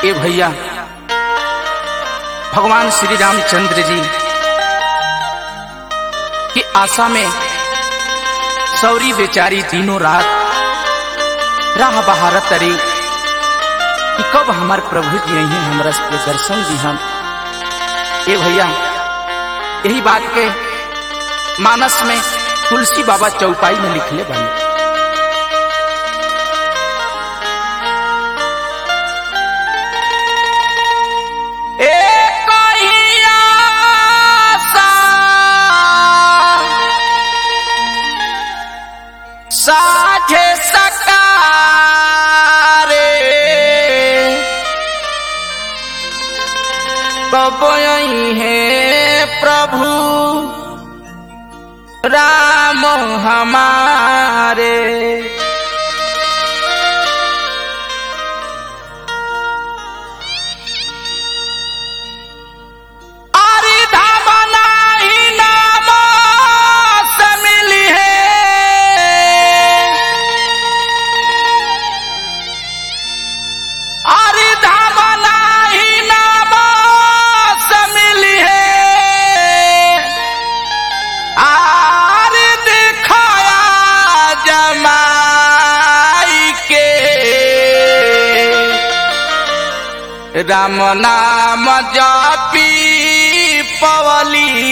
ए भैया भगवान श्री रामचंद्र जी की आशा में सौरी बेचारी दिनों रात राह बहारत तरी कि कब हमार प्रभु जी यही हमरा के दर्शन दी हम ए भैया यही बात के मानस में तुलसी बाबा चौपाई में लिखले बने साझे सकारे कब है प्रभु राम हमारे अरे धामना ही नाम से मिली है अरे धामना ही नाम से मिली है आरे दिखाया जमाई के राम नाम जापी पवली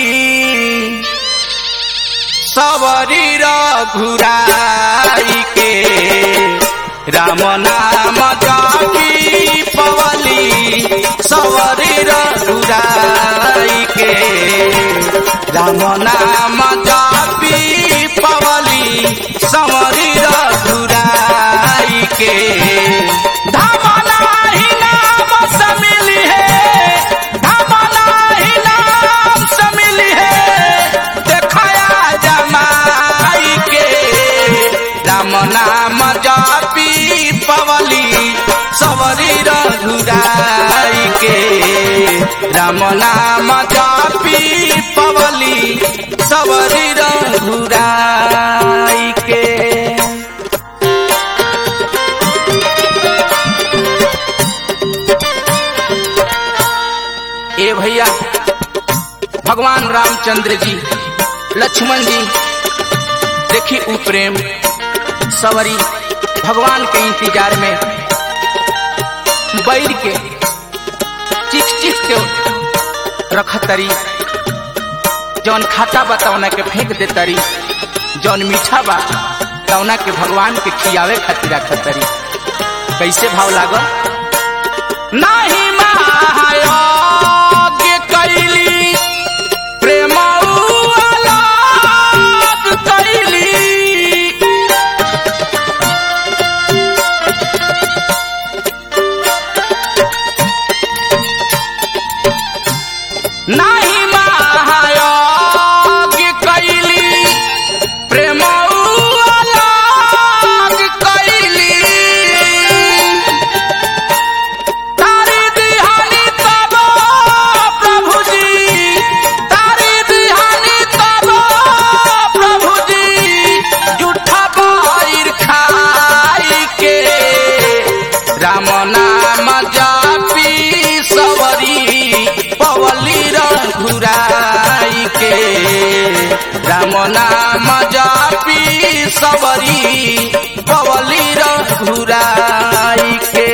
सवरी रघुराई के राम नाम जापी पवली सवरी रघुराई के राम नाम जापी पवली सवरी रघुराई के धामना ही नाम समिली है धामना ही नाम समिली है देखाया जमाई के राम नाम जापी पवली सवरी रघुराई के राम नाम जापी पवली सवरी रघुराई के ए भैया भगवान रामचंद्र जी लक्ष्मण जी देखी उ प्रेम सवरी भगवान के इंतजार में बैर के चिख चिख के रखतरी जौन खाता बा तौना के फेंक दे तरी जौन मीठा बा तौना के भगवान के खियावे खातिर रखतरी कैसे भाव लागल नाही महायोग्य कैली प्रेम अलग कैली नाही महायोग्य कैली प्रेम अलग कैली तारी दिहानी तब प्रभु जी तारी दिहानी तब प्रभु जी जूठा बैर खाई के राम नाम जापी सवरी पवली रघुराई के राम नाम जापी सवरी पवली रघुराई के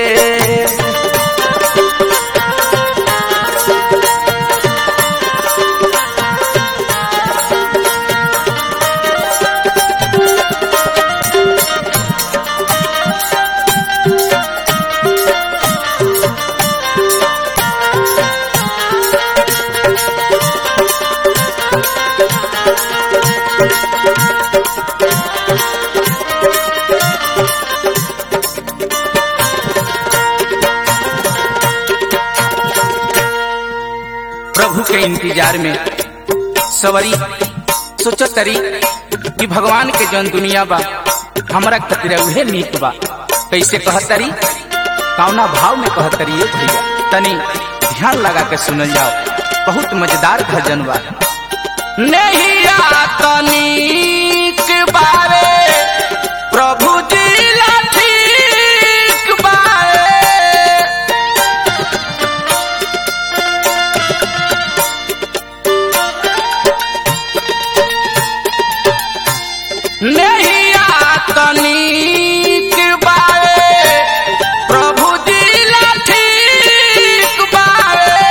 प्रभु के इंतजार में सवरी सोचो तरी कि भगवान के जौन दुनिया बा हमरा खातिर उहे नीक बा कैसे कहतरी कौना भाव में कहतरी ये भैया तनी ध्यान लगा के सुनल जाओ बहुत मजेदार भजन बा नहीं तनिक बारे प्रभु जी ला ठीक बारे नहिया तनिक बावे प्रभु जी ला ठीक बावे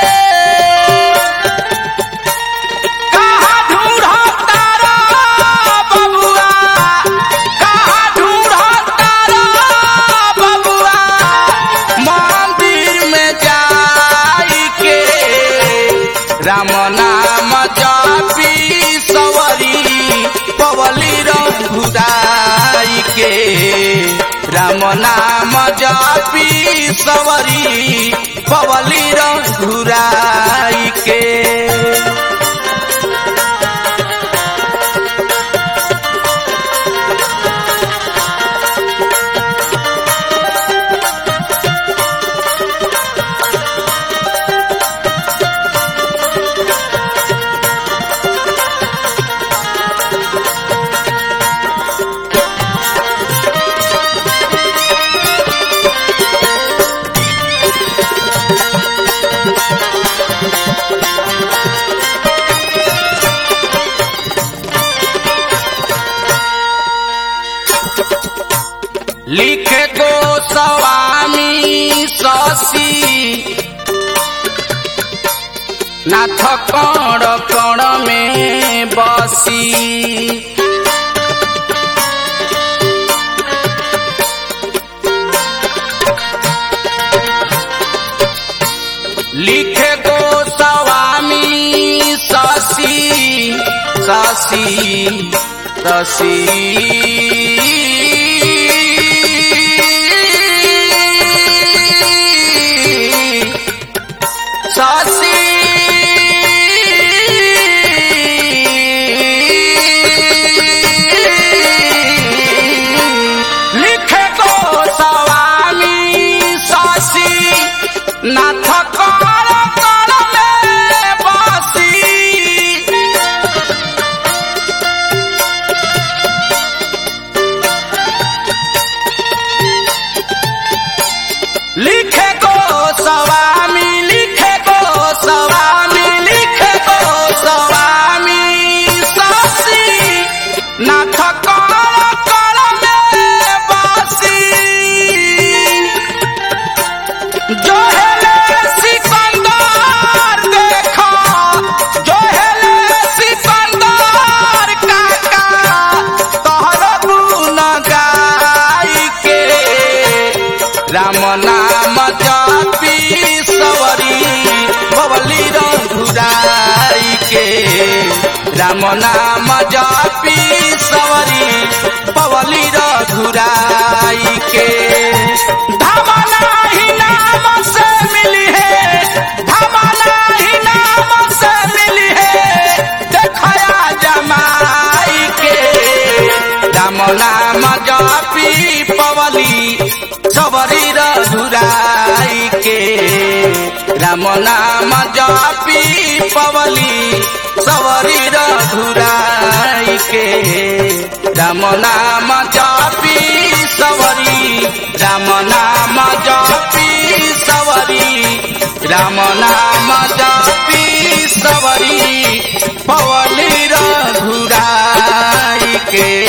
कहाँ ढूंढो तारा बबुआ कहाँ ढूंढो तारा बबुआ मंदिर में जाई के राम नाम जपी सवरी पवली रघुदाई के राम नाम जपी सवरी पवली रघुराई के लिखे गोस्वामी शशि नाथ कण कण में बसी लिखे गोस्वामी शशि शशि शशि शशि लिखे गोस्वामी शशि नाथ कर कर में बसी लिखे को स्वामी लिखे को स्वामी लिखे को स्वामी शशि नाथ कर कर में बसी जो हेले सिकंदर देखो जो हेले सिकंदर काका तोहर गुण गाई के राम नाम जपी सवरी बबली रघुराई के राम नाम जपी सवरी पवली रघुराई के धमला ही नाम से मिली है धमला ही नाम से मिली है देखया जमाई के राम नाम जपी पवली सबरी रघुराई के राम नाम जपी पवली सबरी रघुराई के राम नाम जपी सवरी राम नाम जपी सवरी राम नाम जपी सवरी पवली रघुराई के